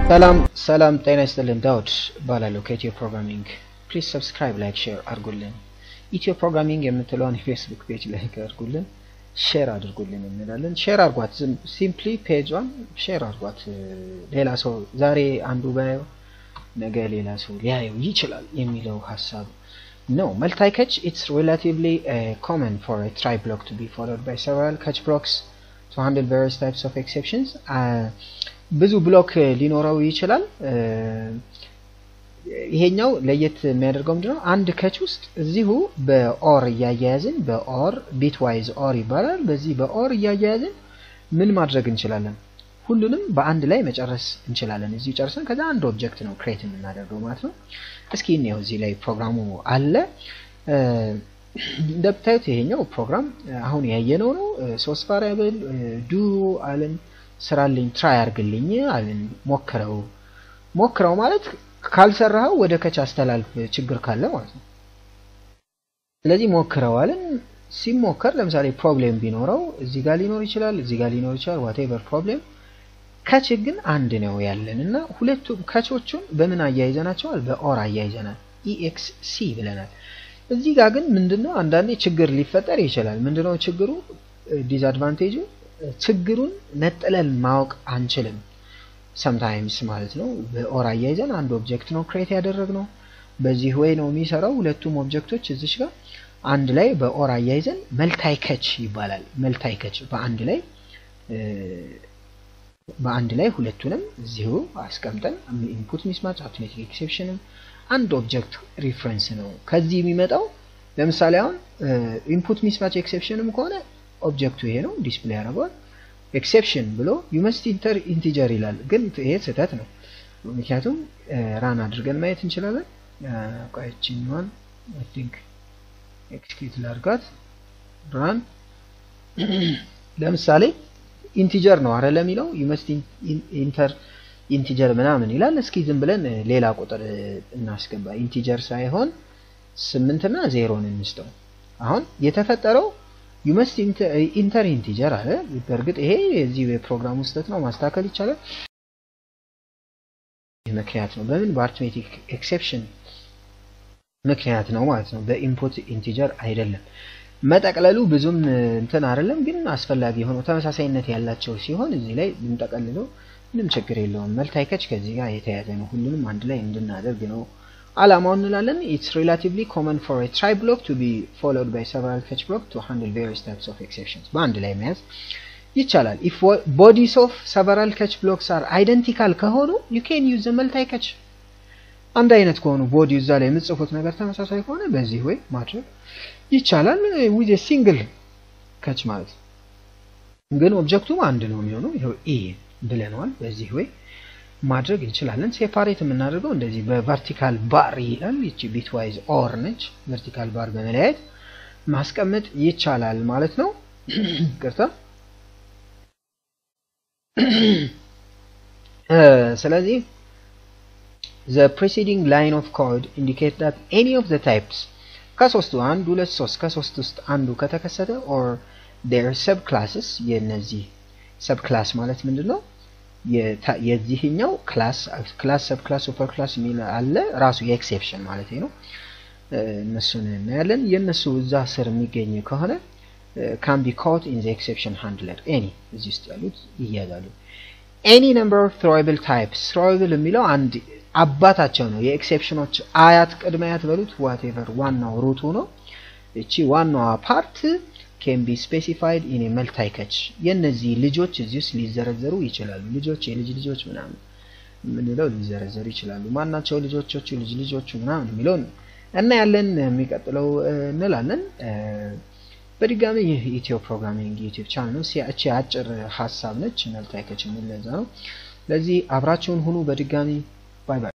ሰላም ሰላም፣ ጤና ይስጥልን። ዳውድ እባላለሁ ከኢትዮ ፕሮግራሚንግ። ፕሊዝ ሰብስክራይብ፣ ላይክ፣ ሼር አድርጉልን። ኢትዮ ፕሮግራሚንግ የምትለውን የፌስቡክ ፔጅ ላይክ አድርጉልን፣ ሼር አድርጉልን እንላለን። ሼር አድርጓት፣ ሲምፕሊ ፔጇን ሼር አድርጓት። ሌላ ሰው ዛሬ አንዱ ባየው ነገ ሌላ ሰው ሊያየው ይችላል የሚለው ሀሳብ ነው። መልታይ ከች ኢትስ ሪላቲቭሊ ኮመን ፎር ትራይ ብሎክ ቱ ቢ ፎሎድ ባይ ሰቨራል ከች ብሎክስ ቱ ሃንድል ቫሪየስ ታይፕስ ኦፍ ኤክሴፕሽንስ ብዙ ብሎክ ሊኖረው ይችላል። ይሄኛው ለየት የሚያደርገው ምንድነው? አንድ ከች ውስጥ እዚሁ በኦር እያያያዝን በኦር ቢት ዋይዝ ኦር ይባላል። በዚህ በኦር እያያያዝን ምን ማድረግ እንችላለን? ሁሉንም በአንድ ላይ መጨረስ እንችላለን። እዚሁ ጨርሰን ከዛ አንድ ኦብጀክት ነው ክሬት የምናደርገው ማለት ነው። እስኪ እኔው እዚህ ላይ ፕሮግራሙ አለ። እንደምታዩት ይሄኛው ፕሮግራም አሁን ያየነው ነው። ሶስት ቫሪያብል ዱ አለን ስራልኝ ትራይ አርግልኝ አለን። ሞክረው ሞክረው ማለት ካልሰራኸው ወደ ከች አስተላልፍ ችግር ካለ ማለት ነው። ስለዚህ ሞክረው አለን። ሲሞከር ለምሳሌ ፕሮብሌም ቢኖረው እዚህ ጋር ሊኖር ይችላል፣ እዚህ ጋር ሊኖር ይችላል። ዋቴቨር ፕሮብሌም ከች ግን አንድ ነው ያለን እና ሁለቱም ከቾቹን በምን አያይዘናቸዋል? በኦር አያይዘናል። ኢኤክስ ሲ ብለናል። እዚህ ጋር ግን ምንድነው አንዳንዴ ችግር ሊፈጠር ይችላል። ምንድነው ችግሩ? ዲስአድቫንቴጁ ችግሩን ነጥለን ማወቅ አንችልም። ሰምታይምስ ማለት ነው። በኦር አያይዘን አንድ ኦብጀክት ነው ክሬት ያደረግነው። በዚህ ወይ ነው የሚሰራው። ሁለቱም ኦብጀክቶች እዚች ጋር አንድ ላይ በኦር አያይዘን መልታይ ከች ይባላል። መልታይ ከች በአንድ ላይ በአንድ ላይ ሁለቱንም እዚሁ አስቀምጠን ኢንፑት ሚስማች አውቶሜቲክ ኤክሴፕሽንም አንድ ኦብጀክት ሪፍረንስ ነው። ከዚህ የሚመጣው ለምሳሌ አሁን ኢንፑት ሚስማች ኤክሴፕሽንም ከሆነ ኦብጀክቱ ይሄ ነው ዲስፕሌይ ያደርገዋል። ኤክሴፕሽን ብሎ ዩ መስት ኢንተር ኢንቲጀር ይላል። ግን ይሄ ስህተት ነው። ምክንያቱም ራን አድርገን ማየት እንችላለን። ቆይችኛዋን አይ ቲንክ ኤክስኪዩት ላድርጋት። ራን ለምሳሌ ኢንቲጀር ነው አረ ለሚለው ዩ መስት ኢንተር ኢንቲጀር ምናምን ይላል። እስኪ ዝም ብለን ሌላ ቁጥር እናስገባ። ኢንቲጀር ሳይሆን ስምንትና ዜሮን እንስጠው። አሁን የተፈጠረው ዩ መስት ኢንተር ኢንቲጀር አለ። በእርግጥ ይሄ የዚህ የፕሮግራም ውስጠት ነው፣ ማስተካከል ይቻላል። ምክንያት ነው በምን በአርትሜቲክ ኤክሴፕሽን ምክንያት ነው ማለት ነው። በኢንፑት ኢንቲጀር አይደለም። መጠቅለሉ ብዙም እንትን አይደለም፣ ግን አስፈላጊ የሆነው ተመሳሳይነት ያላቸው ሲሆን እዚህ ላይ ብንጠቀልለው ምንም ችግር የለውም። መልታይ ከች ከዚህ ጋር የተያያዘ ነው። ሁሉንም አንድ ላይ እንድናደርግ ነው አላማው እንላለን። ኢትስ ሪላቲቭሊ ኮመን ፎር ትራይ ብሎክ ቱ ቢ ፎሎድ ባይ ሰቨራል ከች ብሎክ ቱ ሃንድል ቬሪየስ ታይፕስ ኦፍ ኤክሴፕሽንስ በአንድ ላይ መያዝ ይቻላል። ኢፍ ቦዲስ ኦፍ ሰቨራል ከች ብሎክስ አር አይደንቲካል ከሆኑ ዩ ኬን ዩዝ መልታይ ከች። አንድ አይነት ከሆኑ ቦዲ እዛ ላይ የምጽፉት ነገር ተመሳሳይ ከሆነ በዚህ ወይ ማድረግ ይቻላል። ዊዝ ሲንግል ከች ማለት ግን ኦብጀክቱም አንድ ነው የሚሆነው። ይኸው ኤ ብለነዋል። በዚህ ወይ ማድረግ እንችላለን። ሴፓሬት የምናደርገው እንደዚህ በቨርቲካል ባር ይላል። ይቺ ቢትዋይዝ ኦር ነች። ቨርቲካል ባር በመለያየት ማስቀመጥ ይቻላል ማለት ነው። ቅርታ። ስለዚህ the preceding line of code indicate that any of the types ከሶስቱ አንድ ሁለት ሶስት ከሶስት ውስጥ አንዱ ከተከሰተ or their subclasses የነዚህ ሰብ ክላስ ማለት ምንድን ነው? የዚህኛው ክላስ ክላስ ሰብ ክላስ ሱፐር ክላስ የሚል አለ። ራሱ የኤክሴፕሽን ማለት ነው። እነሱን እናያለን። የእነሱ እዛ ስር የሚገኝ ከሆነ ካን ቢ ኮት ኢን ዘ ኤክሴፕሽን ሃንድለር ኤኒ እዚህ ውስጥ ያሉት ይያዛሉ። ኤኒ ነምበር ኦፍ ትሮይብል ታይፕስ ትሮይብል የሚለው አንድ አባታቸው ነው። የኤክሴፕሽኖች አያት ቅድመ አያት በሉት ዋቴቨር ዋናው ሩቱ ነው። እቺ ዋናዋ ፓርት ኬን ቢ ስፔሲፋይድ ኢን መልታይ ከች የእነዚህ ልጆች እዚህ ውስጥ ሊዘረዘሩ ይችላሉ። ልጆች የልጅ ልጆች ምናምን የምንለው ሊዘረዘሩ ይችላሉ። ማናቸው ልጆቾቹ ልጅ ልጆቹ ምናምን የሚለውን እና ያለን የሚቀጥለው እንላለን። በድጋሚ ይህ ኢትዮ ፕሮግራሚንግ ዩቲዩብ ቻናል ነው። እቺ አጭር ሀሳብ ነች። መልታይ ከች የሚል ለዛ ነው። ለዚህ አብራችሁን ሁኑ። በድጋሚ ባይ ባይ።